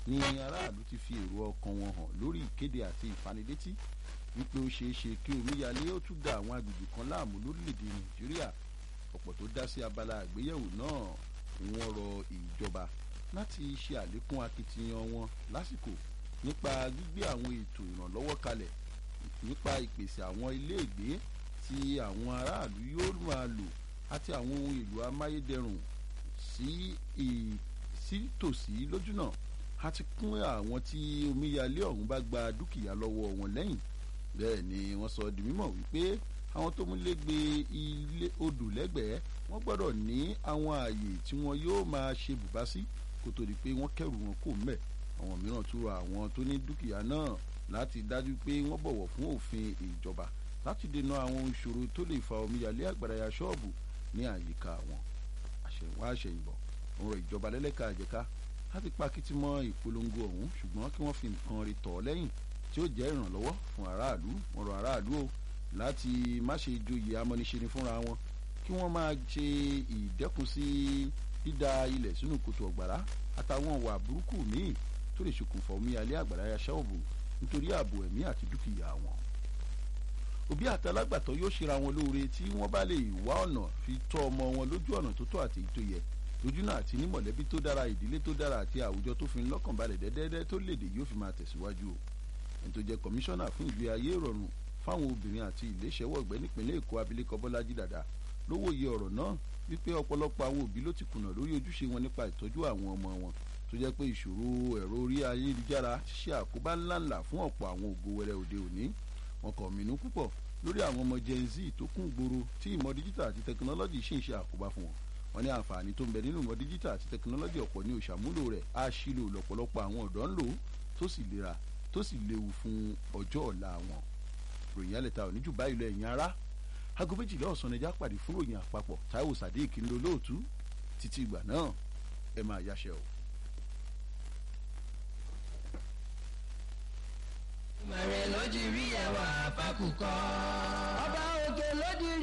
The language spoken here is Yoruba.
ni aráàlú ti fi èrò ọkàn wọn hàn lórí ìkéde àti ìfanilétí wípé ó ṣeé ṣe kí omíyalé ó tún da àwọn agbègbè kan láàmú lórílẹ̀‐èdè nàìjíríà ọ̀pọ̀ tó dá sí abala àgbéyẹ̀wò náà wọ́n rọ ìjọba láti ṣe àlékún akitiyan wọn lásìkò nípa gbígbé àwọn ètò ìrànlọ́wọ́ kalẹ̀ nípa ìpèsè àwọn iléègbé tí àwọn aráàlú yóò máa lò àti àwọn ohun èlò amáyédẹrùn sí tòsí lójúnà àti kún àwọn tí omíyalé ọ̀hún bá gba dúkìá lọ́wọ́ wọn lẹ́yìn bẹ́ẹ̀ ni wọ́n sọ di mímọ̀ wípé àwọn tó múlé gbé ilé odò lẹ́gbẹ̀ẹ́ wọ́n gbọ́dọ̀ ní àwọn ààyè tí wọ́n yóò máa ṣe bùbá sí kó tó di pé wọ́n kẹrù wọn kò mẹ́ àwọn mìíràn tún rọ àwọn tó ní dúkìá náà láti dájú pé wọ́n bọ̀wọ̀ fún òfin ìjọba láti dènà àwọn ìṣòro tó lè fa omíyalé àgbàdáyà ṣọ́ọ̀bù ní àyíká wọn àṣẹ̀wá àṣẹ̀yìnbọ̀ òun rọ ìjọba lẹ́lẹ́ka àjẹká láti pa kìtì mọ́ ìpolongo ọ̀hún ṣùgbọ́n kí wọ́n fi nǹkan rí tọ̀ lẹ́yìn tí ó jẹ́ ìrànlọ́wọ́ fún aráàlú wọn rọ aráàlú o láti má ṣe joyè amọ́niṣeni fúnra wọn kí wọ́n máa ṣe ìdẹ́kun sí dídá ilẹ̀ sínú kòtò ọ̀gbàrá àtàwọn ìwà burúkú míì tó lè ṣokùnfà omíyalé àgbàdáyà ṣọ́ọ̀bù nítorí ààbò ẹ̀mí àti dúkìá wọn òbí àtàlágbàtọ́ yóò ṣera wọn lóore tí wọ́n bá lè wá ọ̀nà fi tọ́ ọmọ wọn lójú ọ̀nà tó tọ́ àti èyí tó yẹ lójúnà àti ní mọ̀lẹ́bí tó dára ìdílé tó dára àti àwùjọ tó fi ń lọ́kàn balẹ̀ dẹ́dẹ́dẹ́ tó léde yóò fi máa tẹ̀síwájú o ẹni tó jẹ́ kọmíṣánná fún ìgbé ayé ìrọ̀rùn fáwọn obìnrin àti ìléṣẹ́wọ̀ ọ̀gbẹ́ nípínlẹ̀ èkó abilékọ bọ́lájí dàda ló wòye ọ̀rọ̀ náà wípé ọ̀pọ̀lọpọ̀ àwọn òbí ló ti kùnà lórí ojúṣe wọn nípa ìtọ́jú àwọn ọmọ wọn tó jẹ́ pé ìṣòro ẹ̀rọ orí ayélujára ṣe àkóbá ńláńlá fún ọ̀pọ̀ àwọn ògo wẹrẹ òde òní wọn kàn mínú púpọ̀ lórí àwọn ọmọ gen z tó kún gbòòrò tí ìmọ̀ díjítà àti tẹkinọ́lọ́jì ṣì ń ṣe àkóbá fún wọn wọn ní àǹfààní tó ń bẹ nínú ìmọ̀ díjítà àti tẹkinọ́lọ́jì ọ̀pọ̀ ní òṣàmúlò rẹ̀ á ṣílò lọ́pọ̀lọpọ̀ àwọn ọ̀dọ́ ń lò tó sì lera tó sì léwu fún ọjọ́ ọ̀la wọn. ròyìn alẹ́ta ò ní jù báyìí lọ ẹ̀yìn ara aago méjìlá ọ̀sán ẹja pàdé fún ròyìn àpapọ̀ Táíwò Sàdéèk ń lo lóòtú títí ìgbà náà ẹ máa yáṣẹ o. mẹ̀rẹ̀ ló jí rí ẹwà fákùkọ́.